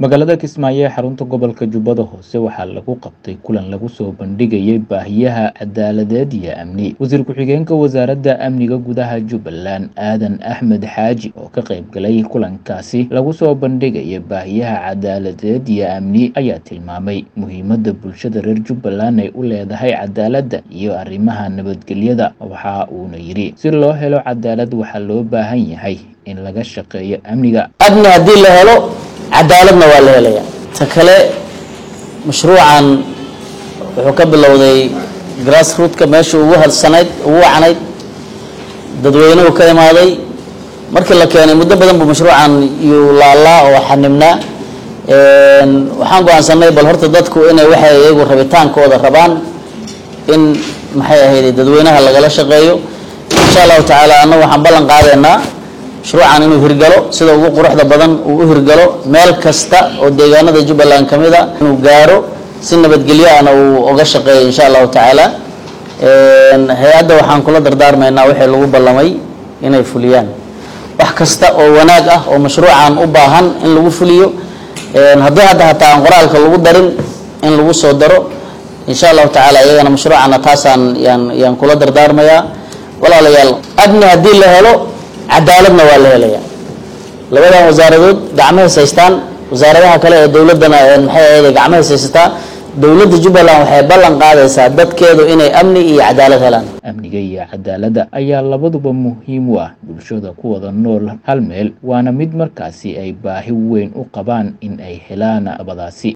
magaalada kismaayo ee xarunta gobolka jubbada hoose waxaa lagu qabtay kulan lagu soo bandhigayay baahiyaha cadaaladeed iyo amni wasiir ku-xigeenka wasaaradda amniga gudaha jubbaland aadan axmed xaaji oo ka qayb galay kulankaasi lagu soo bandhigaya baahiyaha cadaaladeed iyo amni ayaa tilmaamay muhiimadda bulshada reer jubbaland ay u leedahay cadaaladda iyo arrimaha nabadgelyada waxa uuna yidhi si loo helo cadaalad waxaa loo baahan yahay in laga shaqeeyo amniga amni haddii la helo cadaaladna waa la helaya ta kale mashruucan wuxuu ka bilowday grassrootka meesha ugu halsanayd ugu wacnayd dadweynuhu ka imaaday markii la keenay muddo badan buu mashruucan yuu laalaa oo xanibnaa waxaan go-aansanay bal horta dadku inay waxay iyagu rabitaankooda rabaan in maxay ahayd dadweynaha lagala shaqeeyo insha allahu tacaala annagu waxaan ballan qaadaynaa mashruucan inuu hirgalo sida ugu quruxda badan uu u hirgalo meel kasta oo deegaanada jubbaland ka mid a inuu gaaro si nabadgelyo ahna uu oga shaqeeyo insha allahu tacaala hay-adda waxaan kula dardaarmaynaa wixii lagu ballamay inay fuliyaan wax kasta oo wanaag ah oo mashruucan u baahan in lagu fuliyo haddii hadda hataa aan qoraalka lagu darin in lagu soo daro insha allahu tacaala iyagana mashruucana taasaan yaan yaan kula dardaarmayaa walaalayaal amni haddii la helo cadaaladna waa la helaya labadan wasaaradood gacmahays haystaan wasaaradaha kale ee dowladdana maxay ahayd gacmahays haysataa dowladda jubbaland waxay ballan qaadaysaa dadkeedu inay amni iyo cadaalad helaan amniga iyo cadaaladda ayaa labaduba muhiim u ah bulshada ku wada nool hal meel waana mid markaasi ay baahi weyn u qabaan in ay helaan abadaasi